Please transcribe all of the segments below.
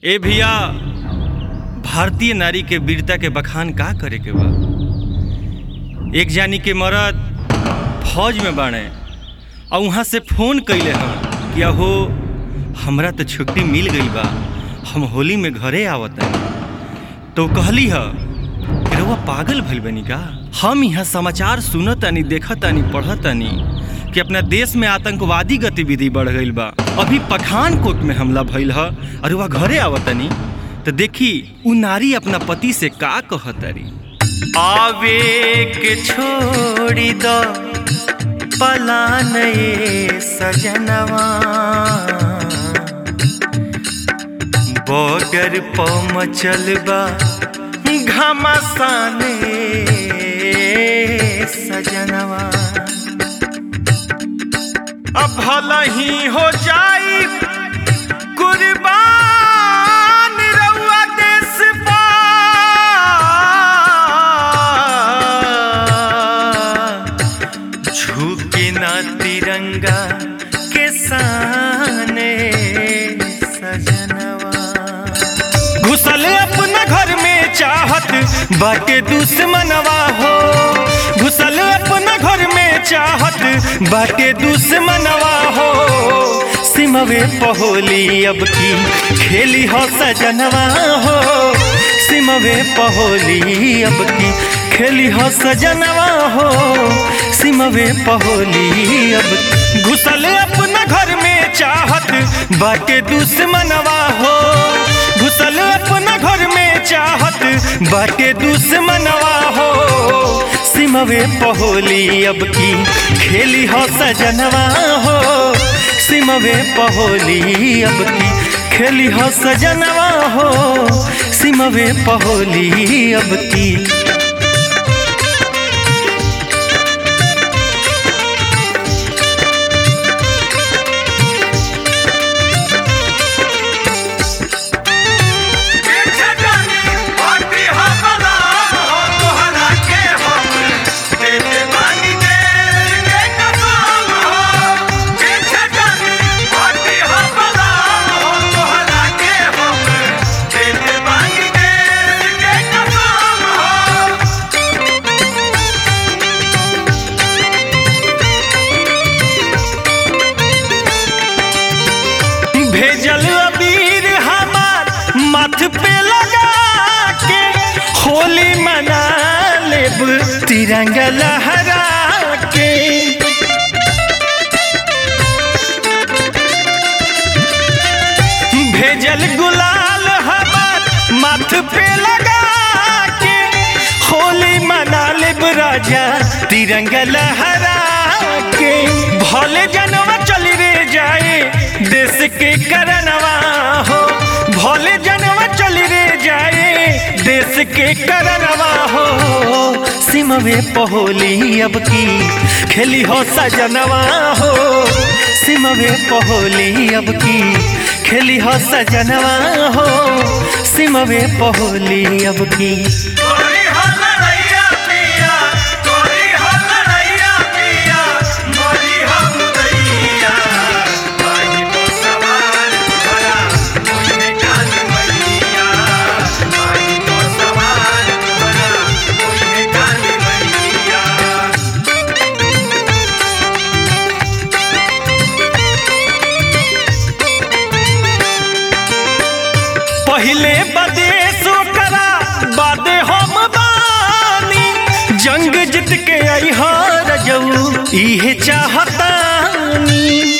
ए भैया भारतीय नारी के वीरता के बखान का करे के बा एक जानी के मरद फौज में बाणे और वहाँ से फोन कैले हम कि अहो हमरा तो छुट्टी मिल गई बा हम होली में घरे आवत तो कहली ह कि रउआ पागल भइल बनी का हम यहाँ समाचार सुनतानी देखतानी पढ़तानी कि अपना देश में आतंकवादी गतिविधि बढ़ गईल बा अभी पठानकोट में हमला भइल ह और वह घरे आवतनी तो देखी उ नारी अपना पति से का कहतरी आवे के छोड़ी दो पलान ये सजनवा बॉर्डर पर मचल बा घमासान सजनवा अब भला ही हो जाई कुर्बान रउआ देश पा झुके ना तिरंगा के साने सजनवा घुसल अपना घर में चाहत बाटे दुश्मनवा हो घुसल अपना घर में चाहत बाटे दुश्मनवा हो सिमवे पहोली अब की खेली हो सजनवा हो सिमवे पहोली अब की खेली हो सजनवा हो सिमवे पहोली अब घुसल अपना घर में चाहत बाटे दुश्मनवा हो घुसल अपना घर में चाहत बाटे दुश्मनवा हो सिमवे पहोली अब की खेली हो सजनवा हो सिमवे पहोली अब की खेली हो सजनवा हो सिमवे पहोली अब की भेजल अबीर हमार मथ पे लगा के होली मना लेब तिरंगा लहरा के भेजल गुलाल हमार मथ पे लगा के होली मना लेब राजा तिरंगा लहरा के भले जनवा चली रे जाए देश के करनवा हो भले जनवा चली रे जाए देश के करनवा हो सिमवे पहोली अब की खेली हो सजनवा हो सिमवे पहोली अब की खेली हो सजनवा हो सिमवे पहोली अब की पहले बदेश करा बादे हम बानी जंग जीत के आई हार जाऊ इहे चाहतानी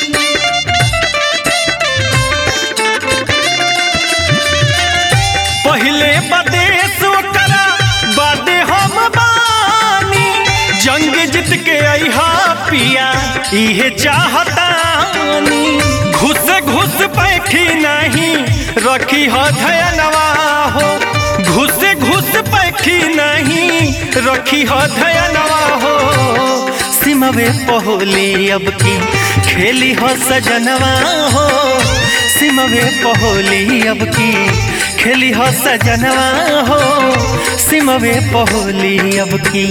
पहले बदेश करा बादे हम बानी जंग जीत के आई हा पिया इहे चाहतानी घुस घुस बैठी नहीं रखी हो धयनवा हो घुस घुस बैठी नहीं रखी हो धयनवा हो सिमवे पहोली अब की खेली हो सजनवा हो सिमवे पहोली अब की खेली हो सजनवा हो सिमवे पहोली अब की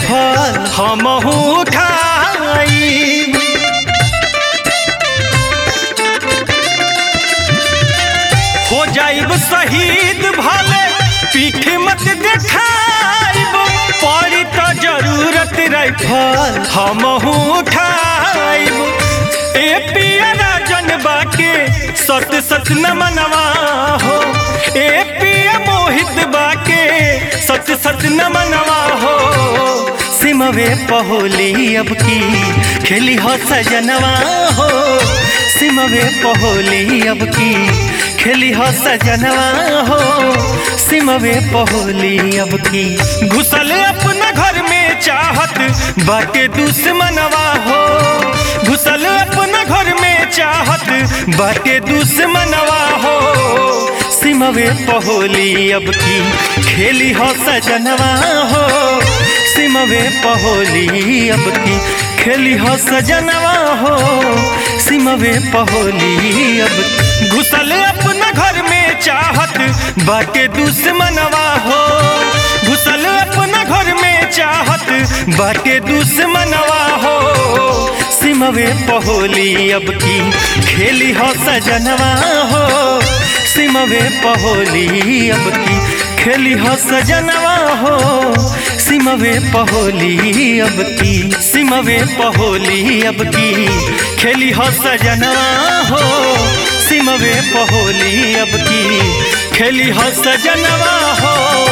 राइफल हमहू खाई हो जाइब शहीद भले पीठ मत देखाइब पड़ी तो जरूरत राइफल हमहू उठाइब ए पिया राजन बाके सत सत न मनवा हो ए पिया मोहित बाके सत सत न मनवा हो सिमवे पहोली अब की खेली हो सजनवा हो सिमवे पहोली अब की खेली हो सजनवा हो सिमवे पहोली अब की घुसल अपना घर में चाहत बाटे दुश्मनवा हो घुसल अपना घर में चाहत बाटे दुश्मनवा हो सिमवे पहोली अब की खेली हो सजनवा हो सिमवे पहोली अब की खेली हो सजनवा हो सिमवे पहोली अब घुसल अपना घर में चाहत बाटे दुश्मनवा हो घुसल अपना घर में चाहत बाटे दुश्मनवा हो सिमवे पहोली अब की खेली हो सजनवा हो सिमवे पहोली अब की खेली हो सजनवा हो सिमवे पहोली अब की सिमवे पहोली अब की खेली हो सजनवा हो सिमवे पहोली अब की खेली हो सजनवा हो